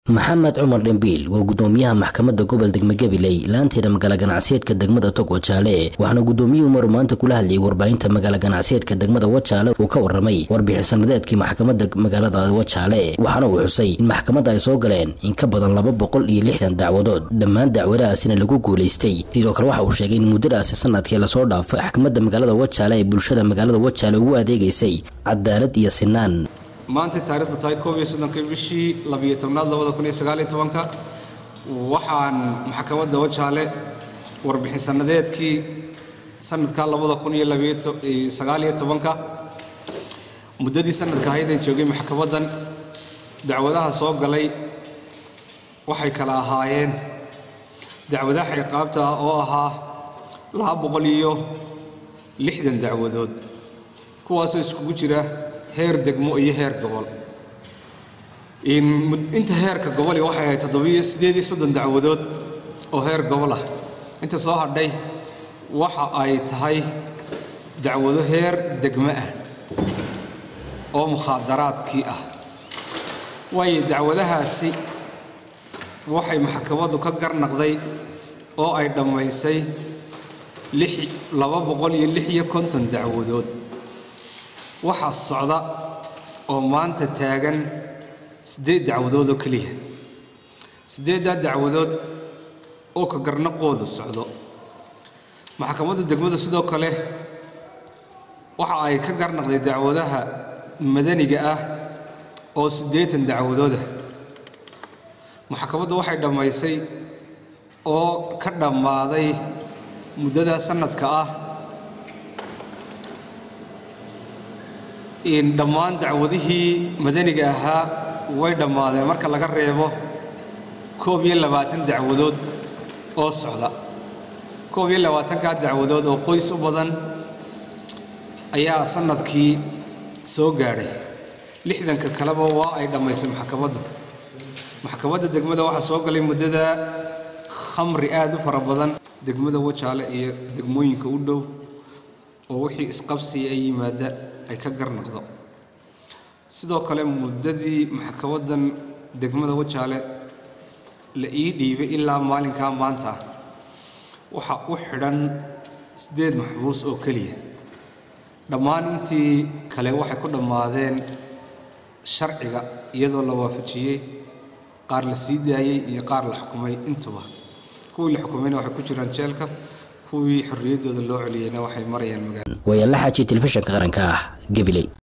maxamed cumar dhembiil waa gudoomiyaha maxkamadda gobol degme gabiley laanteeda magaala ganacsiyeedka degmada tog wajaale waxaana gudoomiyuhu maru maanta kula hadlayay warbaahinta magaala ganacsiyeedka degmada wajaale uu ka waramay warbixin sanadeedkii maxkamadda magaalada wajaale waxaana uu xusay in maxkamadda ay soo galeen in ka badan laba boqol iyo lixdan dacwadood dhammaan dacwadahaasina lagu guulaystay sidoo kale waxa uu sheegay in muddadaasi sanadkii lasoo dhaafay maxkamadda magaalada wajaale ee bulshada magaalada wajaale ugu adeegaysay cadaalad iyo sinaan maanta taarikhdu tahay koob iyo soddonkii bishii labiyo tobnaad labada kun iyo sagaaliyo tobanka waxaan maxkamadda wajaale warbixin sannadeedkii sanadka labada kun iyo labayosagaaliyo tobanka muddadii sanadka ahaydeen joogay maxkamaddan dacwadaha soo galay waxay kala ahaayeen dacwadaha ciqaabta ah oo ahaa laba boqol iyo lixdan dacwadood kuwaasoo iskugu jira heer degmo iyo heer gobol inta heerka goboli waxay ahayd toddobiyo siddeed iyo soddon dacwadood oo heer gobol ah inta soo hadhay waxa ay tahay dacwado heer degmo ah oo mukhaadaraadkii ah waayo dacwadahaasi waxay maxkamaddu ka garnaqday oo ay dhammaysay laba boqol iyo lix iyo konton dacwadood waxaa socda oo maanta taagan siddeed dacwadood oo keliya siddeeddaa dacwadood oo ka garnaqoodu socdo maxkamadda degmadu sidoo kale waxa ay ka garnaqday dacwadaha madaniga ah oo siddeetan dacwadooda maxkamaddu waxay dhammaysay oo ka dhammaaday muddadaa sannadka ah dhammaan dacwadihii madaniga ahaa way dhammaadeen marka laga reebo koob iyo labaatan dacwadood oo socda koob iyo labaatankaa dacwadood oo qoys u badan ayaa sannadkii soo gaadhay lixdanka kaleba waa ay dhammaysay maxkamaddu maxkamadda degmada waxaa soo galay muddada khamri aad u fara badan degmada wajaale iyo degmooyinka u dhow oo wixii isqabsiya ay yimaada ay ka garnaqdo sidoo kale muddadii maxkamaddan degmada wajaale la ii dhiibay ilaa maalinkaa maanta waxaa u xidhan siddeed maxbuus oo keliya dhammaan intii kale waxay ku dhammaadeen sharciga iyadoo la waafajiyey qaar la sii daayey iyo qaar la xukumay intuba kuwii la xukumayna waxay ku jiraan jeelka kuwii xorriyaddooda loo celiyeyna waxay marayaan magaala wayaala xaaji telefishinka qaranka ah gabiley